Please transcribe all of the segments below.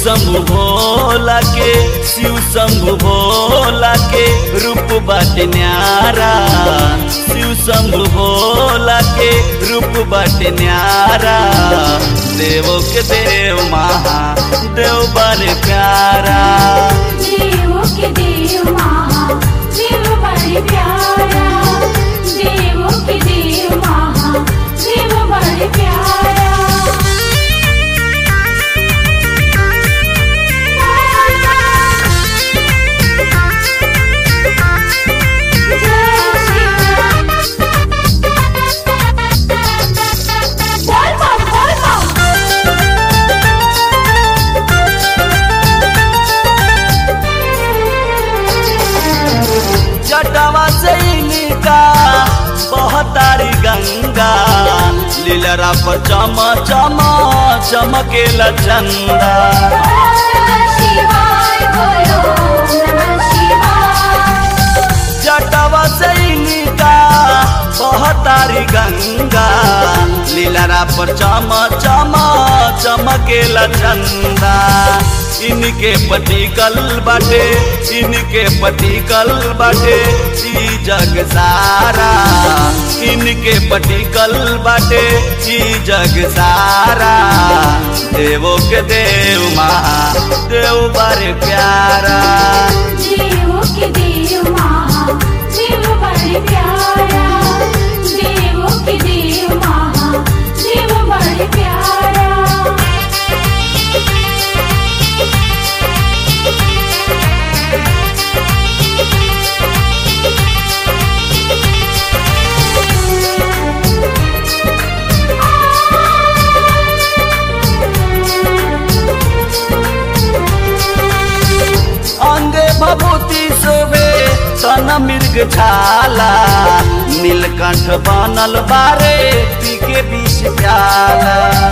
शंभु भोला के शिव शंभु भोला के रूप बाटे न्यारा शिव शंभु भोला के रूप बाटे न्यारा देवो के देव महा देव बड़े प्यारा देवों के देव महा देव बड़े प्यारा देवों के देव महा देव बड़े प्यारा जय श्री राम बोल बम बोल बम जटवा से इनका बहतारी गंगा लीलरा पर चम चम चमकेला चंदा शिवाय बोलो नमः शिवाय जटवा से इनका बहतारी गंगा लीलरा पर चम चम चमकेला चंदा इनके पटिकल बाटे इनके पटिकल बाटे ई जग सारा इनके पटिकल बाटे ई जग सारा देवो के देव महा देव बारे प्यारा देवों के देव महा देव बड़े प्यारा देवों के देव महा देव बड़े प्यारा अंगे भभूति शोभे तन मृग छाला नीलकंठ बनल बारे पी के विष प्याला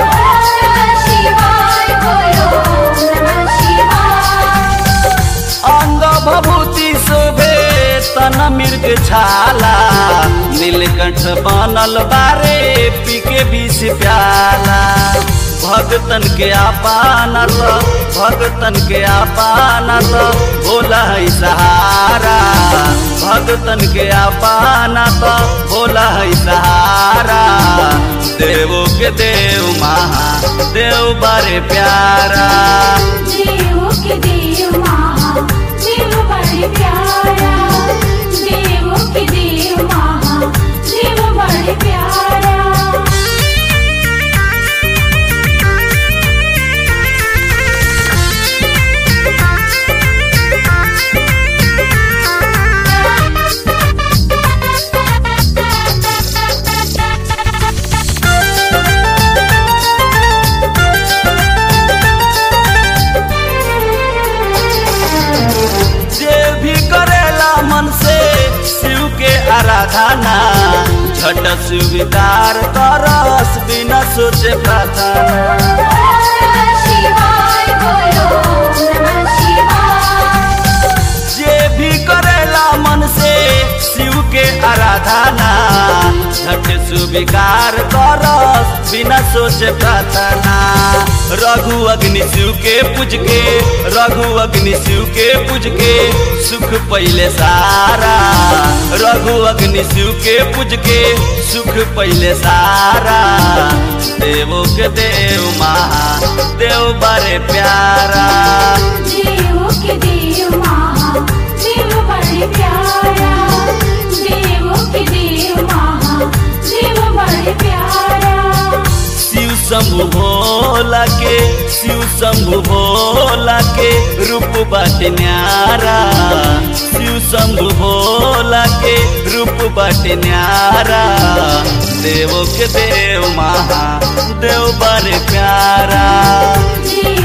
शिवाय बोलो नमः शिवाय अंग भभूति शोभे तन मृग छाला नीलकंठ बनल बारे पी के विष प्याला भगतन के आपाना तो भगतन के आपाना तो भोला है सहारा भगतन के आपाना तो भोला है सहारा देवो के देव महा देव बारे प्यारा देवों के देव महा देव बड़े प्यारा देवों के देव महा देव बड़े प्यारा जे भी करेला मन से शिव के आराधना झट स्वीकार करस बिना सोचे प्रार्थना शिवाय बोलो नमः शिवाय जे भी करेला मन से शिव के आराधना झट स्वीकार करस बिना सोचे प्रार्थना रघु अग्नि शिव के पूज के रघु अग्नि शिव के पूज के सुख पहले सारा रघु अग्नि शिव के पूज के सुख पहले सारा देवो के देव महा देव बड़े प्यारा देवों के देव महा देव बड़े प्यारा देवों के देव महा देव बड़े प्यारा शिव शंभु भोला के शिव शंभु भोला के रूप बाटे न्यारा शिव शंभु भोला के रूप बाटे न्यारा देवो के देव महा देव बड़े प्यारा देव